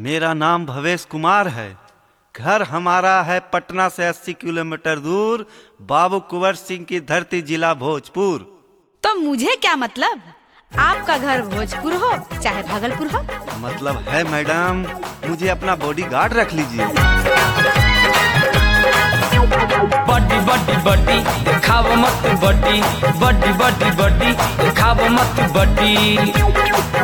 मेरा नाम भवेश कुमार है घर हमारा है पटना से 80 किलोमीटर दूर बाबू कुंवर सिंह की धरती जिला भोजपुर तो मुझे क्या मतलब आपका घर भोजपुर हो चाहे भागलपुर हो मतलब है मैडम मुझे अपना बॉडी गार्ड रख लीजिए बड्डी बड्डी बड्डी खाव मत बड्डी बड्डी बड्डी बड्डी खाव मत बड्डी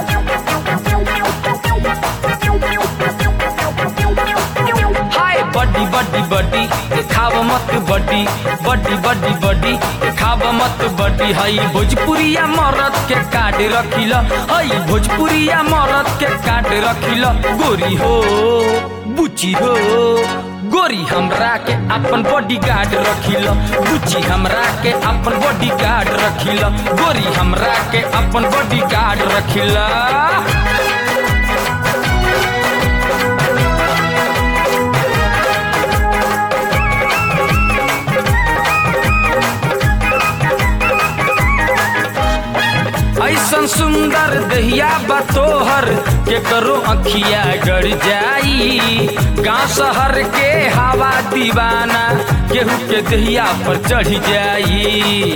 हाय बड्डी बड्डी बड्डी खाव मत बड्डी बड्डी बड्डी बड्डी खाव मत बड्डी हई भोजपुरिया मरद के काट रखिल हई भोजपुरिया मरद के काट रखिल गोरी हो बुची हो गोरी हमरा के अपन बॉडी गार्ड रखिल बुची हमरा के अपन बॉडी गार्ड रखिल गोरी हमरा के अपन बॉडी गार्ड रखिल ऐसन सुंदर दहिया बतोहर के करो अखिया गड़ जाई गांव शहर के हवा दीवाना केहू के दहिया पर चढ़ जाई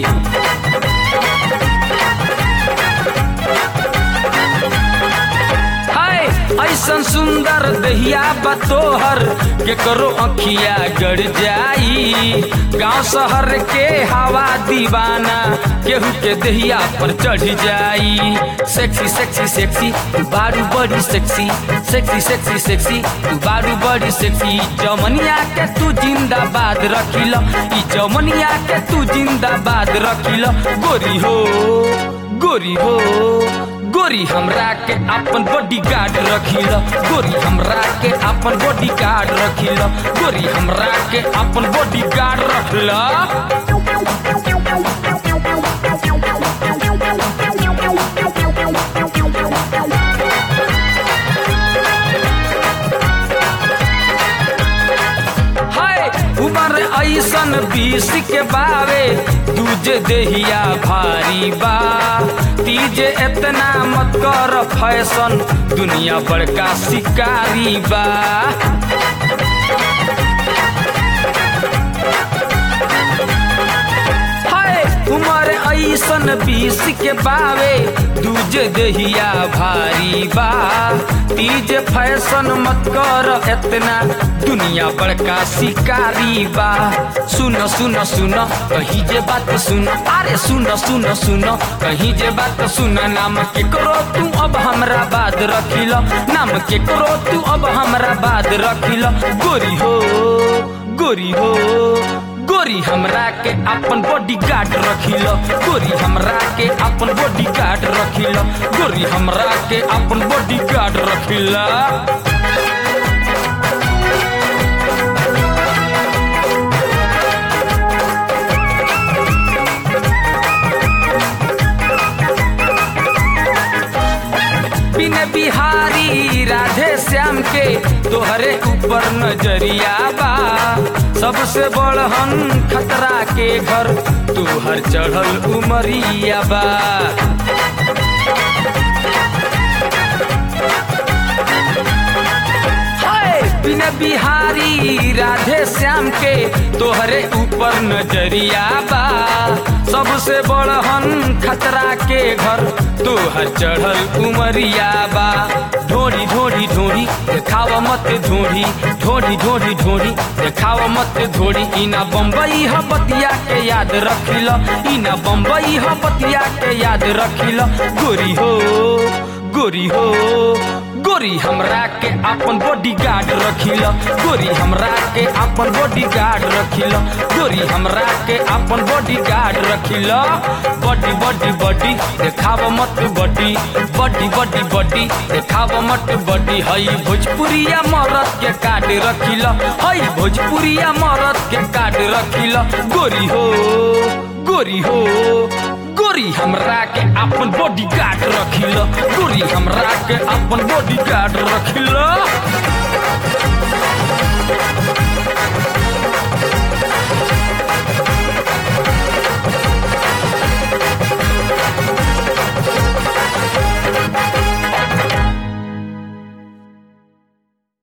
हाय ऐसन सुंदर दहिया बतोहर के करो अखिया गड़ जाई गांव शहर के हवा दीवाना केहू के दहिया पर चढ़ जाई सेक्सी सेक्सी सेक्सी बारू बड़ी सेक्सी सेक्सी सेक्सी सेक्सी बारू बड़ी सेक्सी जमनिया के तू जिंदाबाद रखिल ई जमनिया के तू जिंदाबाद रखिल गोरी हो गोरी हो गोरी हमरा के अपन बॉडी गार्ड रखिल गोरी हमरा के अपन बॉडी गार्ड रखिल गोरी हमरा के अपन बॉडी गार्ड रखिल हाय उमर ऐसन बीस के बावे दूजे देहिया भारी बा तीजे इतना मत कर फैशन दुनिया बड़का शिकारी बा हाय उमर ऐसन बीस के बावे दूजे देहिया भारी बा तीज फैशन मत कर इतना दुनिया बड़का शिकारी बा सुन सुन सुन कही जे बात सुन अरे सुन सुन सुन कही जे बात सुन नाम के करो तू अब हमरा बात रखिल नाम के करो तू अब हमरा बात रखिल गोरी हो गोरी हो गोरी हमरा के अपन बॉडी गार्ड रखिल गोरी हमरा के अपन बॉडी गार्ड रखिल गोरी हमरा के अपन बॉडी गार्ड रखिल बिन बिहारी राधे श्याम के तोहरे ऊपर नजरिया बा सबसे बड़हन खतरा के घर तोहर चढ़ल उमरिया बा हाय बिन बिहारी राधे श्याम के तोहरे ऊपर नजरिया बा सबसे बड़हन खतरा के घर तोहर चढ़ल उमरिया बा ढोड़ी ढोड़ी ढोड़ी देखाव मत ढोड़ी ढोड़ी ढोड़ी ढोड़ी देखाव मत ढोड़ी इना बम्बई ह बतिया के याद रखिल इना बम्बई ह बतिया के याद रखिल गोरी हो गोरी हो गोरी हमरा के अपन बॉडी गार्ड रखिल गोरी हमरा के अपन बॉडी गार्ड रखिल गोरी हमरा के अपन बॉडी गार्ड रखिल बॉडी बॉडी बॉडी देखाव मत बॉडी बॉडी बॉडी बॉडी देखाव मत बॉडी हई भोजपुरिया मरद के काट रखिल हई भोजपुरिया मरद के काट रखिल गोरी हो गोरी हो गोरी हमरा के अपन बॉडी गार्ड रखिल गोरी हमरा के अपन बॉडी गार्ड रखिल